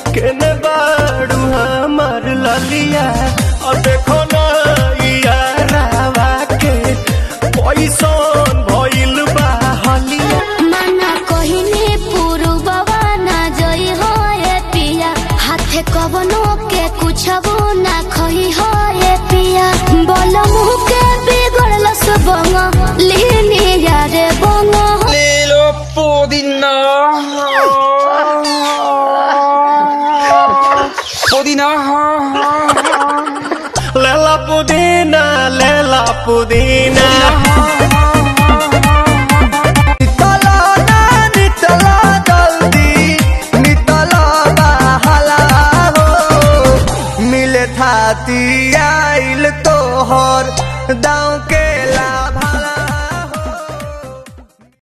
केने बाड़ू हमार ललिया और देखो ना यारावा के पैसन भइल बा हलिया मना कहिने पुरुबवा ना जई हो ए पिया हाथे कवनो के कुछबो ना खही हो ए पिया बोल मुह के बिगड़ल सबंग लीनी यारे बंग Lilo Podina. Podina. लेला पुदीना लेला पुदीना नितला ना नितला जल्दी नितला बहला हो मिले थाती